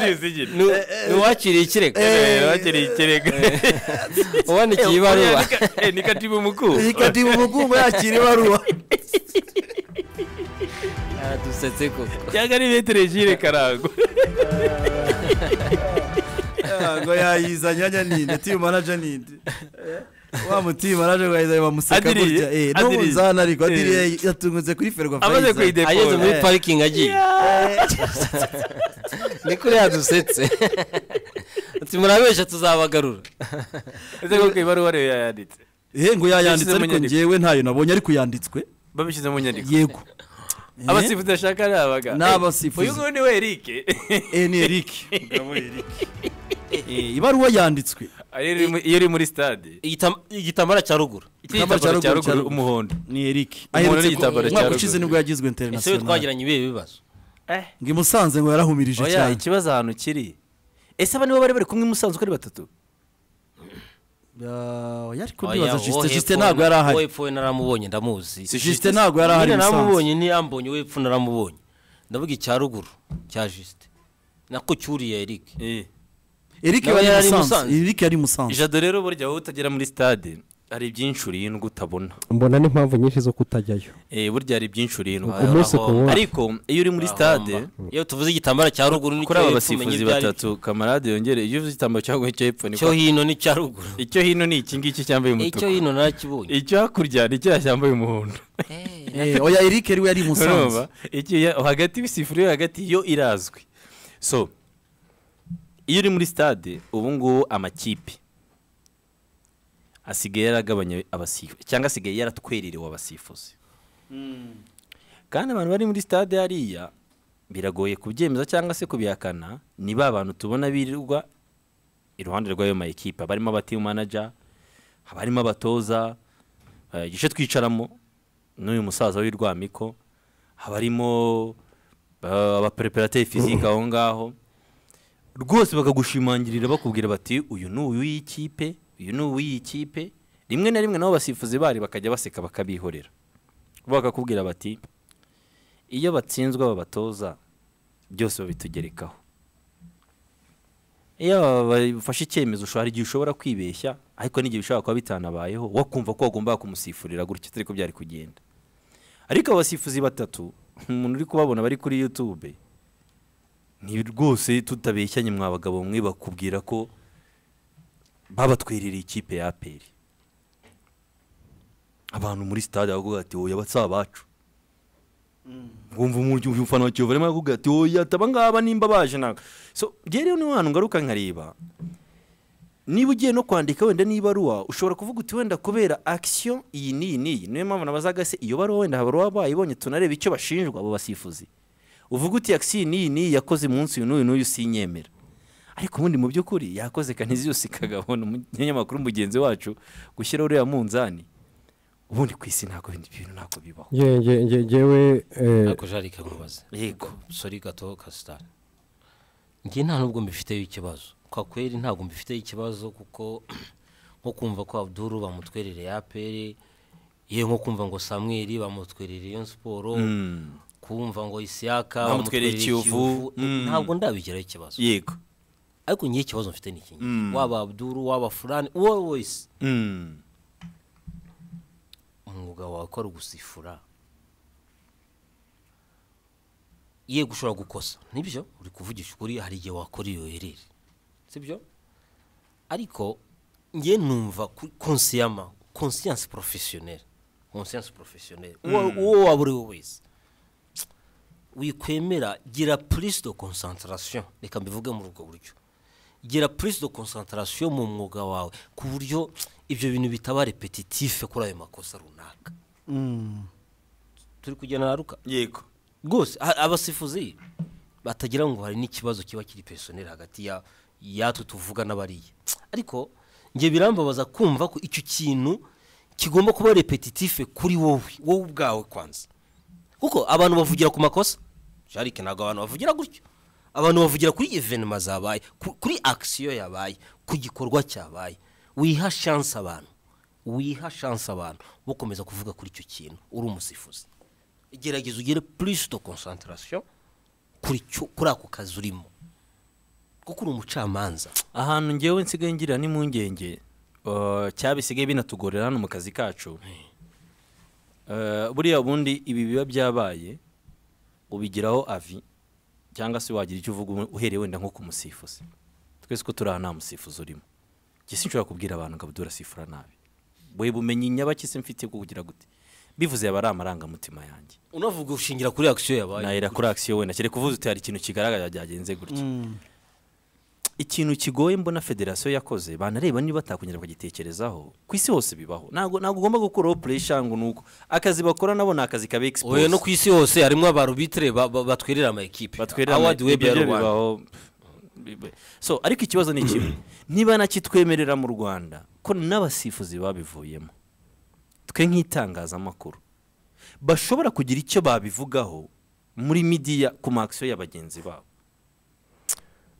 zizigita uwakiriye ikirego wakiriye ikirego uwandikiye ibaruwa Eh, ni katibu mkuu ikatibu umugongo yakira ibaruwa aradusetse koko cyangwa ari metero jire karango ngo yayizanye ajya ninde timu manager ninde Eh, wa mutimu manager wayiza bamuseka Adiriye, gutya eh no Adiriye. munzana ariko Eh. adiriye yatungutse kuri ferwafa amaze kuyidepora ageze muri Eh. parikingi agiye ni kuri yadusetse ati murabeshya tuzabagarura ese koko ibaruwa rero yayanditse eh ngo yayanditse Yashyize mu ariko nyandiko. ngewe ntayo nabonye ariko yanditswe babishyize mu nyandiko yego abasifuzi bashaka ni abaga Ni abasifuzi. uyu nguyu ni we Eric eh ni Eric mugabo Eric Eh, ibaruwa yanditswe Ari iri mu- iyo uri muri stade Igitama- igitambara cya ruguru Igitambaro cya igitambaro cya ruguru, cya ruguru ruguru. umuhondo ni Eric Umuntu aherutse ku n'igitambaro cya mwaka ruguru. ushize nibwo yagizwe ese we international twagiranye ibihe bibazo ngo imusanze ngo yarahumirije oya cyane ikibazo ahantu kiri ese aba nibo bari bari kumwe musanze uko ari batatu Ya- oya ariko Oya, ndibaza uwo Justin hepfo Justin ntabwo na- yari uwo ahari hepfo we naramubonye ndamuzi Justin ntabwo yari ahari nyine musanze naramubonye ni ambonye we hepfo naramubonye ndavuga icya ruguru cya jisite nako cyuriye eric Eric Nawe yari yari i Musanze Musanze. Eric yari i Musanze ijado rero burya wowe utagera muri stade hari ibyinshi urindwa utabona mbona n'impamvu nyinshi zo kutajyayo Eh, burya hari ibyinshi urindwa Ku munsi ku wundi. ariko iyo uri muri stade iyo tuvuze igitambaro cya ruguru ni kuri cyo aba hepfo, umenya basifuzi ibyo ari batatu kamarade yongere iyo uvuze igitambaro cyawe icyo hepfo ni cyo hino ni cya ruguru icyo hino ni iki ngiki cyambaye icyo umutuku hino narakibonye icyo hakurya ni cya cyambaye umuhondo Eh, oya Eric yari yari i Musanze urumva Iki ya- hagati y'ibisifuri yo hagati yo irazwi so iyo uri muri stade ubu ngubu amakipe asigaye yaragabanya abasifuzi cyangwa asigaye yaratwererewe abasifuzi kandi abantu bari muri stade hariya biragoye kubyemeza cyangwa se kubihakana ni ba bantu tubona birirwa iruhande rw'ayo ma ekipa barimo abatimu manager haba harimo abatoza eh, igice twicaramo n'uyu musaza w'irwamiko haba harimo eh, abapereperateri fizike aho ngaho rwose bakagushimangirira bakubwira bati uyu ni uw'iyi kipe uyu ni uw'iyi kipe rimwe na rimwe nabo basifuzi bari bakajya baseka bakabihorera bo bakakubwira bati iyo batsinzwe aba batoza byose babitugerekaho iyo bafashe icyemezo ushobora hari igihe ushobora kwibeshya ariko n'igihe bishobora kuba bitanabayeho wakumva ko wagomba kumusifurira gutya atari ko byari kugenda ariko abo basifuzi batatu umuntu uri kubabona bari kuri yutube ni rwose tutabeshyanye mwa bagabo mwe bakubwira ko babatwerereye ikipe ya aperi abantu muri sitade baravuga ati oya basa abacu wumva umuryo umufana wa kiyovu arimo aravuga ati oya taba ngaba nimba baje ntabwo so njyewe rero niba hantu ngaruka nkareba niba ugiye no kwandika wenda n'ibaruwa ushobora kuvuga uti wenda kubera akisiyo iyi n'iyi n'iyi niyo mpamvu nabazaga se iyo baruwa wenda baruwa bayibonye tunareba icyo bashinjwa abo basifuzi uvuga uti akisiyo iyi n'iyi n'iyi yakoze umunsi uyu n'uyu n'uyu sinyemera ariko ubundi mu by'ukuri yakoze kaniziyusi kagabona umunyamakuru mugenzi wacu gushyiraho uriya munzani ubundi ku isi ntabwo ibindi bintu ntabwo bibaho ngewe eh, ako jarike mubaze yego sori gato kasitari njye nta nubwo mbifiteho ikibazo kwa kweri ntabwo mbifiteho ikibazo kuko nko kumva ko abduru bamutwerereye aperi yewe nko kumva ngo samweri bamutwerereye iyo siporo kumva ngo isiyaka Bamutwerereye Kiyovu. Mm. ntabwo ndabigiraho ikibazo yego ariko ngiye ikibazo mfite ni ikingi Mm. waba abduru waba furani uwo wese Mm. umwuga wawe ko ari ugusifura yego ushobora gukosa nibyo uri kuvugisha ukuri hari igihe wakora iyo herere sibyo ariko njye numva konsiyama konsiyanse porofesiyoneri konsiyanse porofesiyoneri uwo uwo waba uri we wese wikwemera gira purisi do konsantarasiyo reka mbivuge muri ubwo buryo gira purisi do konsantarasiyo mu mwuga wawe ku buryo ibyo bintu bitaba repetitife kuri ayo makosa runaka turi kugenda na ruka yego rwose ha- abasifuzi batagira ngo hari n'ikibazo kiba kiri pesoneri hagati ya yatwe tuvuga n'abariya ariko njye birambabaza kumva ko icyo kintu kigomba kuba repetitife kuri wowe wowe ubwawe kwanza kuko abantu bavugira ku makosa jarike ntabwo abantu bavugira gutyo abantu bavugira kuri evenema zabaye ku- kuri akisiyo yabaye ku gikorwa cyabaye wiha shansi abantu wiha shansi abantu bo komeza kuvuga kuri icyo kintu uri umusifuzi gerageza ugire purisi do konsantarasiyo kuri cyo- kuri ako kazi urimo kuko uri umucamanza ahantu ngewe nsigaye ngira n'impungenge eh, cyabisigaye binatugorera hano mu kazi kacu Eh, buriya bundi ibi biba byabaye ubigiraho avi cyangwa se wagira icyo uvuga uhereye wenda nko ku musifuzi twese ko turi aha nta musifuzi urimo njye sinshobora kubwira abantu ngo Abdul asifura nabi we bumenyi nyabaki se mfite bwo kugira gute bivuze yaba ari amarangamutima yanjye unavuga ushingira kuri akisiyo yabaye nahera kuri akisiyo wenda kereka uvuze uti hari ikintu kigaragara byagenze gutya ikintu kigoye mbona federasiyo yakoze banareba niba batakongera bakagitekerezaho ku isi hose bibaho ntabwo ntabwo ugomba gukuraho puresha ngo nuko akazi bakora nabo ni akazi kaba oye no egisipose ku isi hose harimo abarubitire ba- ba- batwerera ama ekipe batwerera awadi webu ya ibyo rubanda bibaho Bibe- so ariko ikibazo ni kimwe niba nakitwemerera mu rwanda ko n'abasifuzi babivuyemo twe nk'itangazamakuru bashobora kugira icyo babivugaho muri midiya ku makisiyo ya bagenzi babo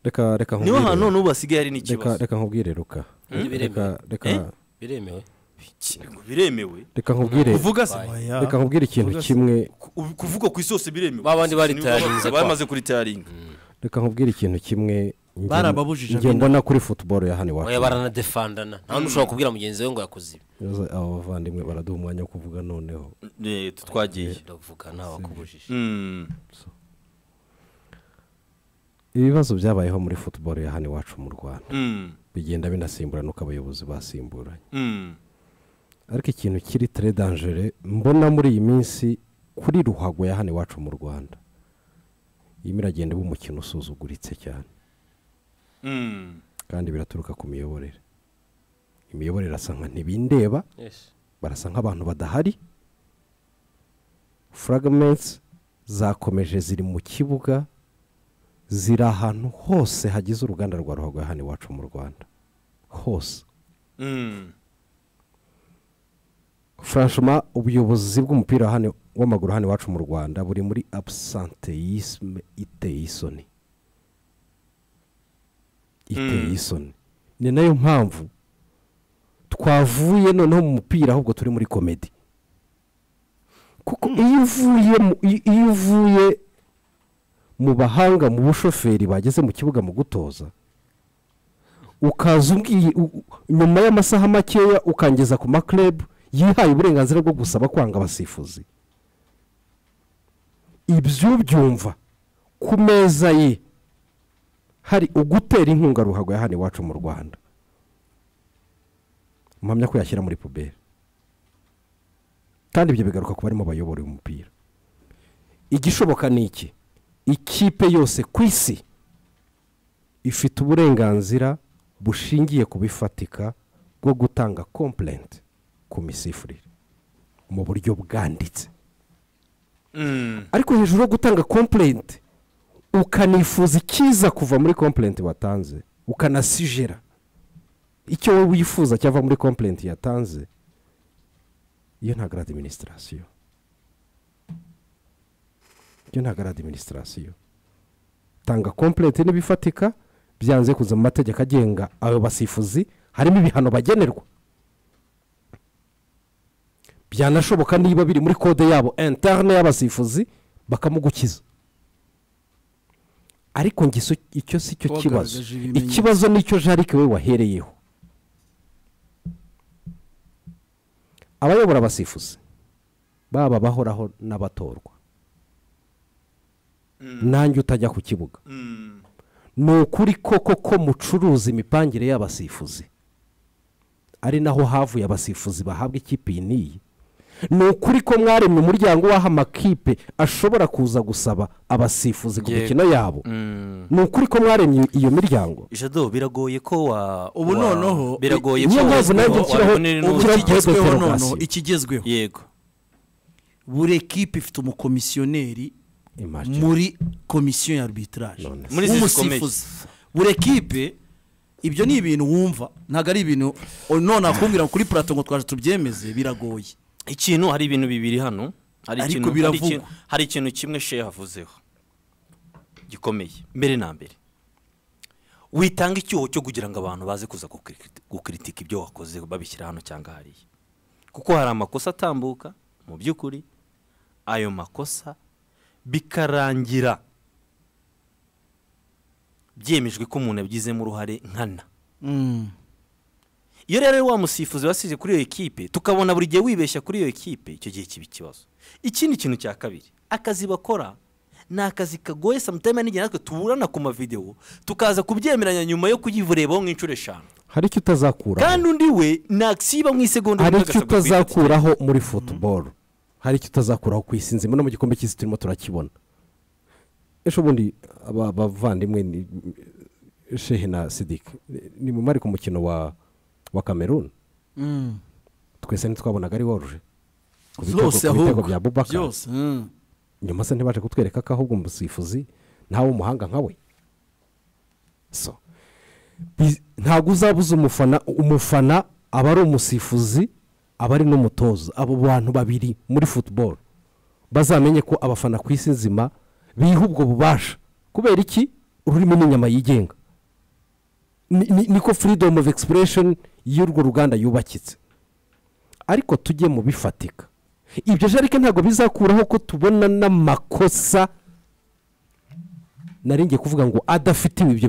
reka reka niho nkubwire- hantu n'ubu hasigaye hari reka n'ikibazo reka nkubwire ruka reka reka biremewe Ikintu biremewe reka nkubwire kuvuga se reka nkubwire ikintu kimwe ku- kuvuga ku isi hose biremewe Ba bandi bari Niba tayarinze bamaze- bamaze kuritayaringa reka nkubwire ikintu kimwe njye- Barababujije njye amina. mbona kuri futuboro ya hano oya iwacu baranadefandana nta n'ushobora kubwira mugenzi we ngo yakoze ibi Ibibazo abo bavandimwe baraduha umwanya wo kuvuga noneho Eh, twagiye ndavuga ntawakubujije Mm. ibibazo byabayeho muri futuboro ya hano iwacu mu rwanda Mm. bigenda binasimburana uko abayobozi basimburanye Mm. ariko ikintu kiri tere dangere mbona muri iyi minsi kuri ruhago ya hano iwacu mu rwanda irimo iragenda iba umukino usuzuguritse cyane Mm. kandi biraturuka ku miyoborere imiyoborere asa nka ntibindeba barasa nk'abantu badahari furagamenti zakomeje ziri mu kibuga ziri ahantu hose hagize uruganda rwa ruhago ya hano iwacu mu rwanda hose Mm. franchement ubuyobozi bw'umupira hano w'amaguru hano iwacu mu rwanda buri muri absenteyisme iteye isoni iteye isoni ni nayo mpamvu twavuye noneho mu mupira ahubwo turi muri komedi kuko iyo uvuye mu- iyo- iyo uvuye mu bahanga mu bushoferi bageze mu kibuga mu gutoza ukaza umbwiye u- u- nyuma y'amasaha makeya ukangeza ku makirebu yihaye uburenganzira bwo gusaba kwanga abasifuzi ibyo byumva ku meza ye hari ugutera inkunga ruhago ya hano iwacu mu rwanda mpamya ko yashyira muri puberi kandi ibyo bigaruka ku barimo bayobora uyu mupira igishoboka ni iki ikipe yose ku isi ifite uburenganzira bushingiye ku bifatika bwo gutanga komplenti ku misifurire mu buryo bwanditse Mm. ariko hejuru yo gutanga komplenti ukanifuza ikiza kuva muri komplenti watanze ukanasijera icyo wowe wifuza cyava muri komplenti yatanze iyo ntabwo ari adiminisitirasiyo iyo ntabwo ari adiminisitirasiyo tanga kompleti n'ibifatika byanze kuza mu mategeko agenga ayo basifuzi harimo ibihano bagenerwa byanashoboka niba biri muri kode yabo interne y'abasifuzi bakamugukiza ariko nge iso- icyo si cyo kibazo Wagaragaje ibimenyetso. ikibazo nicyo jarike we wahereyeho abayobora abasifuzi baba bahoraho n'abatorwa nanjye utajya ku kibuga Mm. ni ukuri koko ko mucuruza imipangire y'abasifuzi ari naho havuye abasifuzi bahabwa ikipe iyi n'iyi ni ukuri ko mwaremye umuryango w'aho amakipe ashobora kuza gusaba abasifuzi ku Yego. mikino yabo Mm. ni ukuri ko mwaremye iyo miryango jado biragoye ko wa Ubu wa- noneho, biragoye niyo mpamvu nanjye wa- nshyiraho- wabibonera ubu n'ubu- kigezweho ikigezweho deterogasiyo. noneho ikigezweho yego buri ekipe ifite umukomisiyoneri Imagine. muri komisiyo ya arbitrage None se. Muri izi Umusifuzi. buri ekipe ibyo ni ibintu wumva ntabwo ari ibintu o- none akumbwira ngo kuri purato ngo twaje tubyemeze biragoye ikintu hari ibintu bibiri hano hari Ariko ikintu hari biravugwa. ikintu- hari ikintu kimwe sheya havuzeho gikomeye mbere na mbere witanga icyuho cyo kugira ngo abantu baze kuza gukiriti- gukiritika ibyo wakoze babishyira hano cyangwa hariya kuko hari amakosa atambuka mu by'ukuri ayo makosa bikarangira byemejwe ko umuntu yabigizemo uruhare nkana Mm. iyo rero wa musifuzi wasize kuri iyo ekipe tukabona buri gihe wibeshya kuri iyo ekipe icyo gihe kiba ikibazo ikindi kintu cya kabiri akazi bakora ni akazi kagoye samutayime n'igihe natwe tuburana ku mavidewo tukaza kubyemeranya nyuma yo kuyivurebaho nk'inshuro eshanu hari icyo utazakuraho kandi undi we nasiba mu isegonda hari rimwe icyo agasabwa kuyifata. utazakuraho muri futuboro hari icyo utazakuraho ku isi nzima no mu gikombe cy'isi turimo turakibona ejo bundi aba- abavandimwe ni shehe na sidike ni mu mari ku mukino wa wa kameruni Mm. twese ntitwabonaga ari woruje ku bitego zose ku bitego ahubwo bya bubaka byose mm. nyuma se ntibaje kutwereka ko ahubwo umusifuzi ntawe umuhanga nka we so bi- ntabwo uzabuza umufana umufana aba ari umusifuzi aba ari n'umutoza abo bantu babiri muri futuboro bazamenye ko abafana ku isi nzima biha ubwo bubasha kubera iki ururimi n'inyama yigenga Ni- ni- niko freedom of expression y'urwo ruganda yubakitse ariko tujye mu bifatika ibyo jarike ntabwo bizakuraho ko tubona n'amakosa nari ngiye kuvuga ngo adafitiwe ibyo bi-